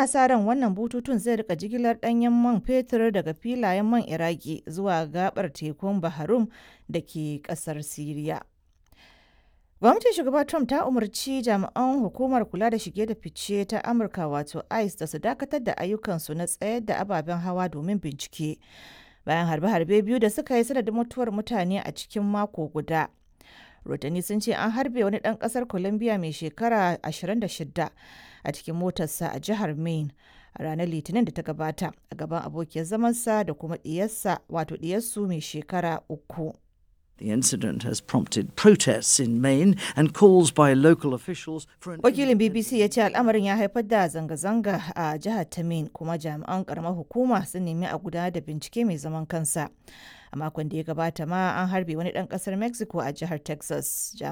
ana sa ran wannan bututun zai rika jigilar ɗanyen man fetur daga filayen man iraki zuwa gabar tekun baharum da ke ƙasar siriya gwamnatin shugaba trump ta umarci jami'an hukumar kula da shige da fice ta amurka wato ice da su dakatar da ayyukansu na tsayar da ababen hawa domin bincike bayan harbe-harbe biyu da suka yi sanadin mutuwar mutane a cikin mako guda rotani sun ce an harbe wani ɗan ƙasar colombia mai shekara 26 a cikin motarsa a jihar maine a ranar litinin da ta gabata a gaban abokiyar zamansa da kuma ɗiyarsa wato ɗiyarsu mai shekara uku The incident has prompted protests in Maine and calls by local officials for an wakilin bbc ya ce al'amarin ya haifar da zanga-zanga a jihar ta maine kuma jami'an karamar hukuma sun nemi a gudanar da bincike mai zaman kansa a makon da ya gabata ma an harbe wani dan kasar mexico a jihar texas